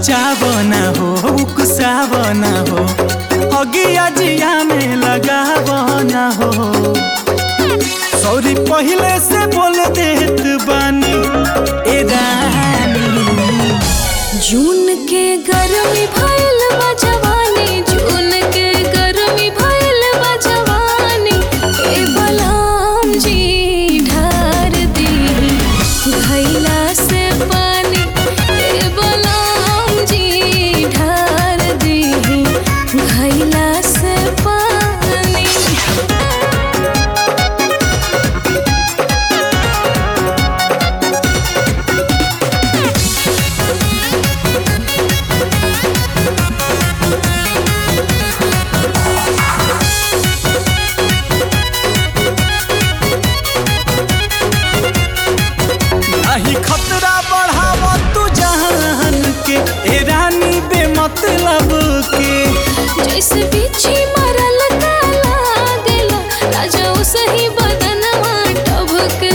मचावना हो उकसावना हो अगिया जिया में लगावना हो सॉरी पहले से बोल देत बानी ए रानी जून के गरमी भइल बा जवानी जून के गरमी भइल बा जवानी ए बलराम जी ढार दी भइला से पानी ए बलराम जी ढार दी भइला से पानी नाही खतरा बढ़ाव तू जहान के ए रानी बेमतलब के जैसे बिच्छी मरल का लागेला राजा सही बदनवा टभके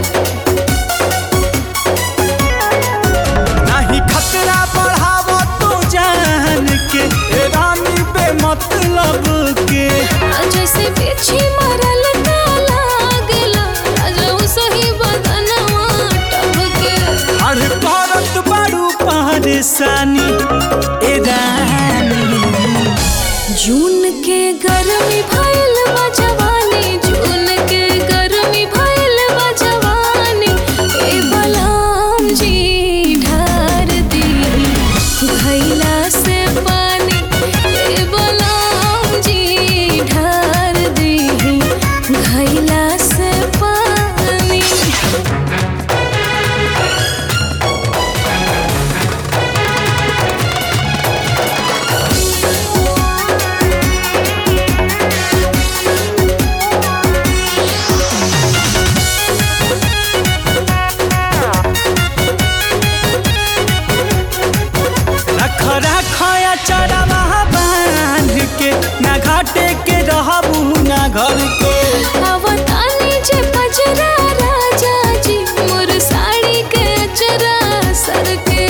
नाही खतरा बढ़ाव तू जान के ए रानी बेमतलब के जैसे बिच्छी मरल का लागेला राजा सही बदनवा टभके अरे करत बारू परेशानी ए रानी जून के गरमी भइल बा जवानी जून के गरमी भइल बा जवानी ए बलराम जी ढार दी भइला से पानी ए बलराम जी ढार दी भइला से पानी रख रखया चरवा बांध के ना घाटे के रहबू ना घर के अवतानी जे पजरा राजा जी मोर साड़ी के अचरा सर के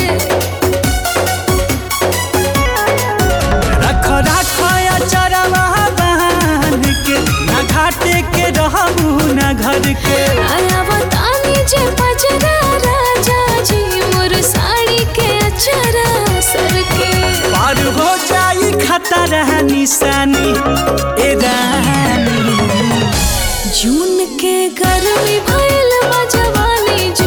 रख रखया चरवा बांध के ना घाटे के रहबू ना घर के अवतानी जे पजरा राजा जी मोर साड़ी के अचरा सर के पार हो जाई खतरा निशानी ए रानी जून के गर्मी भइल बा जवानी